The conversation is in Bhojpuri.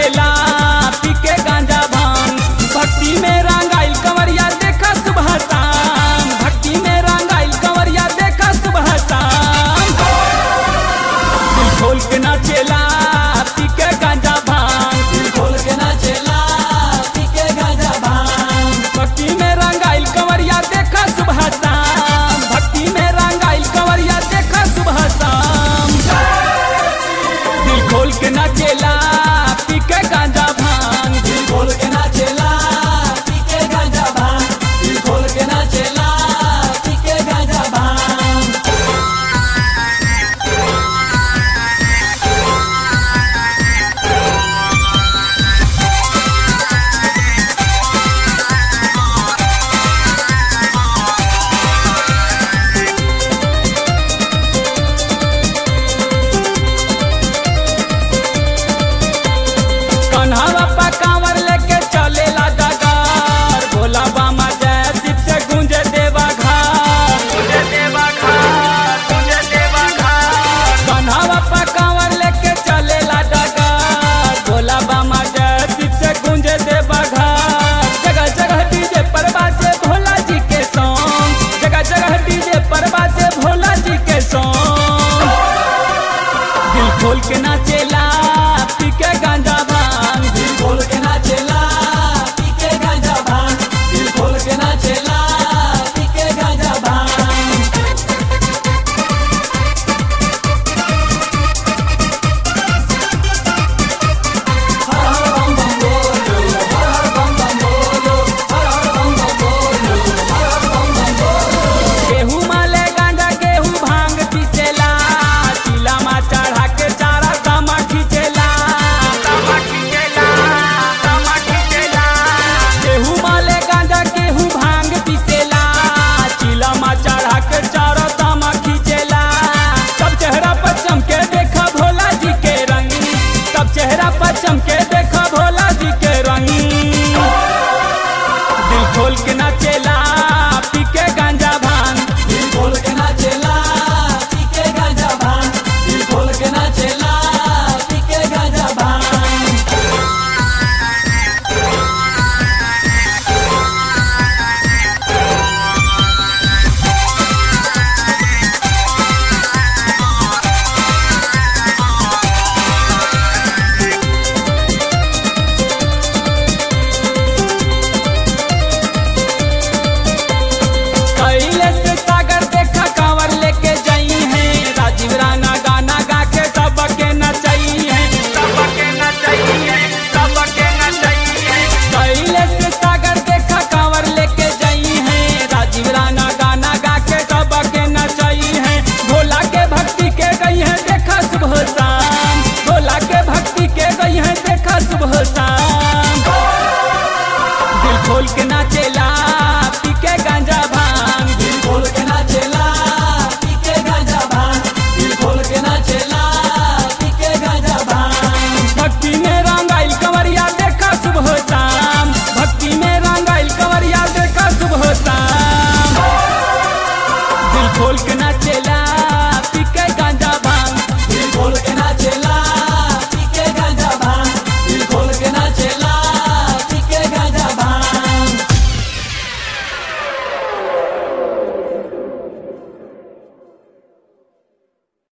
नाचेला पी के गांजा भांग भक्ति में रंगाइल कंवरिया देखा सुबह शाम भक्ति में रंगाइल कंवरिया देखा सुबह शाम दिल खोल के नाचेला पी के गांजा भांग दिल खोल के नाचेला पी के गांजा भांग भक्ति में रंगाइल कंवरिया देखा सुबह शाम भक्ति में रंगाइल कंवरिया देखा सुबह शाम दिल खोल के नाचेला पी के गांजा भांग दिल खोल के नाचेला पी के गांजा भांग दिल खोल के नाचेला पी के गांजा भांग कन्हवा पा कांवर लेके चलेला डगार भोला बामा जय शिव से गूंजे देवा घाट गूंजे देवा घाट गूंजे देवा घाट कन्हवा पा कांवर लेके चलेला डगार भोला बामा जय शिव से गूंजे देवा घाट जगह जगह डीजे पर बाजे भोला जी के सॉन्ग जगह जगह डीजे पर बाजे भोला जी के सॉन्ग दिल खोल के नाचेला पी के गांजा भांग दिल खोल के नाचेला पी के गांजा भांग दिल खोल के नाचेला पी के गांजा भांग हर हर बम बम बोलो हर हर बम बम बोलो हर हर बम बम बोलो हर हर बम बम बोलो गेहूं माले गांजा गेहूं भांग पीसेला चिला मा चढ़ा के चारा दामा खींचेला दामा खींचेला दामा खींचेला गेहूं माले गांजा गेहूं भांग पीसेला चिला मा चढ़ा के चारा दामा खींचेला सब चेहरा पर चमके देखा भोला जी के रंग सब चेहरा पर चमके देखा भोला जी के रंग दिल खोल के नाचेला पी के गांजा भांग दिल खोल के नाचेला पी के गांजा भांग दिल खोल के नाचेला पी के गांजा भांग कैले से सागर देखा कांवर लेके जाई है राजीव राणा गाना गा के सबके नचाई है सबके नचाई है सबके नचाई है कैले से सागर देखा कांवर लेके जाई है राजीव राणा गाना गा के सबके नचाई है भोला के भक्ति के गई है देखा सुबह शाम भोला के भक्ति के गई है देखा सुबह शाम दिल खोल के नाचे